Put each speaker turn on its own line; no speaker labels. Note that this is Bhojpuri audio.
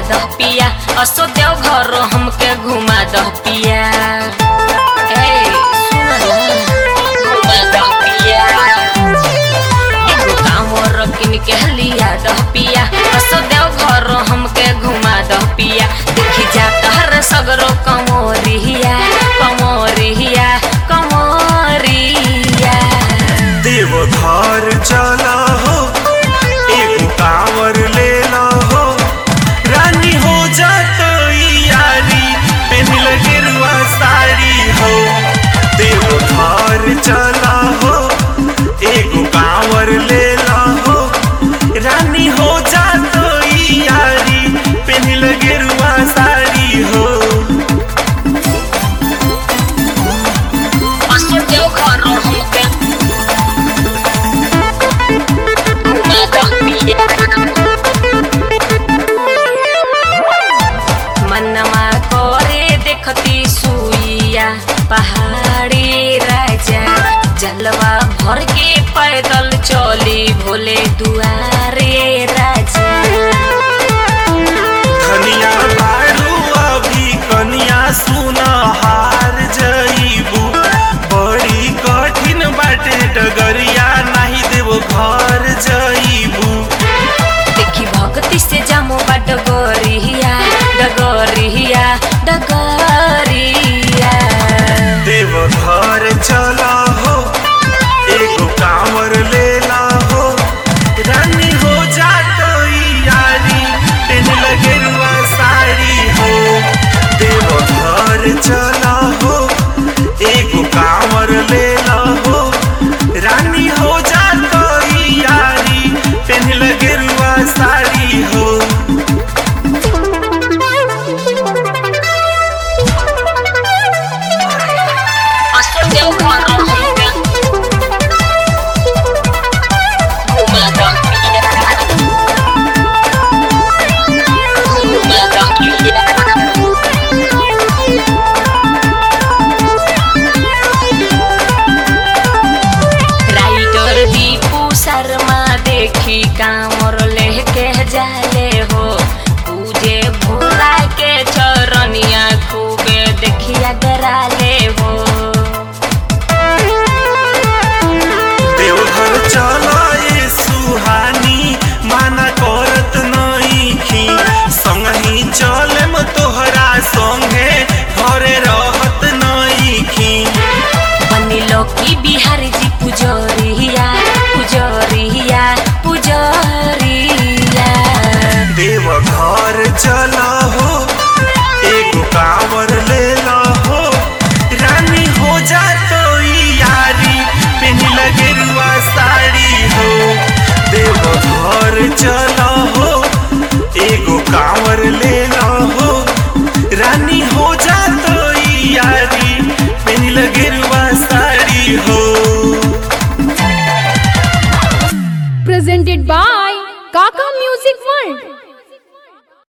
दह पिया असो देव घर हमके घुमा दह पिया ए, सुन ना, घुमा दह पिया। एगो कांवर किन के लिया दह पिया असो देव घर हमके घुमा दह पिया देखी जा तहर सगरो कमोरिया कमोरिया कमोरिया
देवघर चला हो एगो कांवर ले ला हो रानी हो जात यारी पहन गेरुआ साड़ी हो देवघर चला हो एगो कांवर ले ला हो रानी हो जात यारी पहन गेरुआ साड़ी हो
असो देव घर हमके घुमा दह पिया मनवा करे देखती सुइया पहाड़ी राजा जलवा भर के पैदल चली भोले दुआरे राजा
धनिया बारू अभी कनिया सुना हार जईबू बड़ी कठिन बाटे डगरिया नाही देव घर जईबू
देखी भक्ति से जामो बा डगरिया डगरिया डगरिया
देव घर चला हो एगो कांवर ले ला हो रानी हो जात यारी पेन लगेरुआ साड़ी हो देव घर चला हो एगो कांवर ले ला हो रानी हो जात यारी पेन लगेरुआ साड़ी हो
असो देव घर हमके घुमा दह पिया घुमा दह पिया राइटर दीपू शर्मा देखी कामर लेके जाले हो पूजे भोला के चरनिया खूबे देखिया डराले हो
देवघर चला ए सुहानी माना करत नइखी संगही चलेम तोहरा संगे घरे रहत नइखी
बनिलो की बिहारी जी पुजरिया पुजरिया पुजरिया
देवघर चला हो एगो कांवर ले ला हो रानी हो जात यारी पेनी लगेरुआ साड़ी हो देवघर चला हो एगो कांवर ले ला हो रानी हो जात यारी पेनी लगेरुआ साड़ी हो
presented by Kaka Music World.